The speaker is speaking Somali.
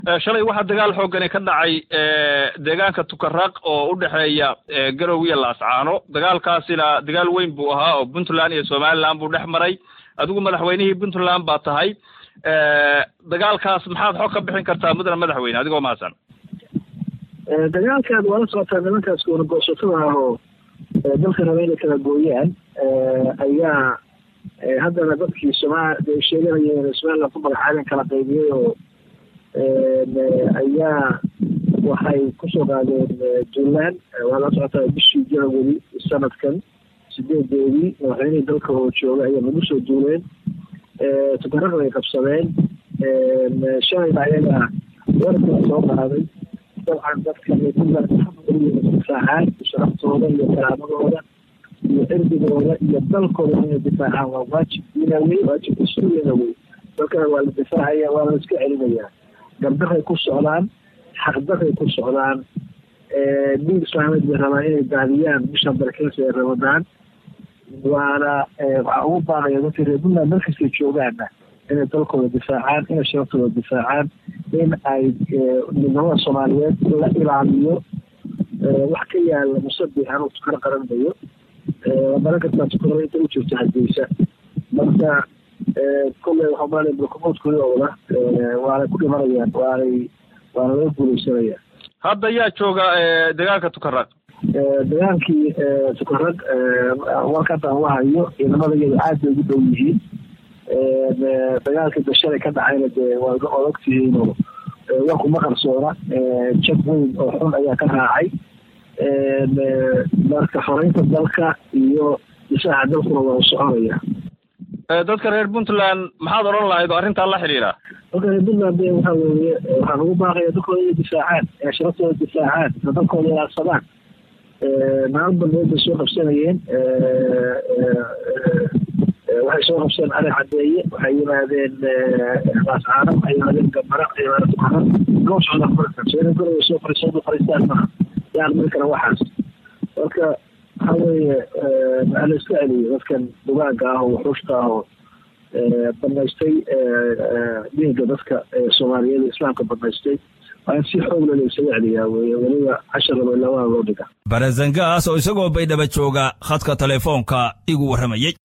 shalay waxaa dagaal xoogani ka dhacay deegaanka tukaraq oo u dhexeeya garow iyo laascaano dagaalkaasina dagaal weyn buu ahaa oo puntland iyo somaliland buu dhex maray adigu madaxweynihii puntland baa tahay dagaalkaas maxaad xog ka bixin kartaa mudane madaxweyne adigoo mahadsan dagaalkan waa la socotaa nimankaas goonagoosatada ah oo dalka raba inay kala gooyaan ayaa haddana dadkii somaa sheeganayeen somaliland ku magacaabeen kala qaybiyey oo ayaa waxay kusoo qaadeen juntland waa la socotaa bishii janawari sanadkan sideedeedii madaxweynihii dalka oo jooga ayaa nagu soo duuleen tukaraq bay qabsadeen shalayna ayaga warkala soo qaaday dabcan dadka difaacaan sharaftooda iyo karaamadooda iyo cirdigooda iyo dalkooda inay difaacaan waa waajib inawey waajib mas-uulina wey dalkana waa la difaacaya waa la iska celinayaa gardaray ku socdaan xaqdaray ku socdaan dhiig islaameed bay rabaan inay daadiyaan bishan barakeysa ee ramadaan waana waxaa ugu baaqaya dadka reer puntland markastay joogaana inay dalkooda difaacaan inay sharaftooda difaacaan in ay midnimada soomaaliyeed la ilaaliyo wax ka yaala musabix anuu tukaro qaranayo maran kartaa tukaro inta u jirto hadeysa marka kolley waxaa maala brokomoodkoodooda waanay ku dhimanayaan waanay waana laga guuleysanaya hadda yaa jooga dagaalka tukaraq dagaalkii tukaraq warkadan u hayo ciidamada iyada aad bay ugu dhow yihiin dagaalkii dashalay ka dhacayna dee waa ood ogtihiinoo warku ma qarsoona jag weyn oo xun ayaa ka raacay marka xoreynta dalka iyo difaaca dalkuna waa u soconaya dadka reer puntland maxaad odhan lahayd oo arrintaa la xidhiira dadka reer puntland de waxa weeye waxaan ugu baaqaya dalkooda inay difaacaan sharaftooda difaacaan dalkooda ilaadsadaan maalin balbeed bay soo qabsanayeen waxay soo qabseen ari cadeeye waxay yimaadeen laascaano waxay yimaadeen gambara waxay yimaadeen tukara loo socda marka soo garowa soo fariisada fariistaan maaha yaa aqbali kara waxaas marka waxa weeye waxaa la iska celiyay dadkan dugaanka ah oo wuxuushka ah oo banaystay dhiiga dadka soomaaliyeed islaamka banaystay waa in si xoog leh la isaga celiyaa weye weliba cashar laba ilaa waa loo dhiga barazangaas oo isagoo baydhaba jooga khadka telefoonka igu warramayey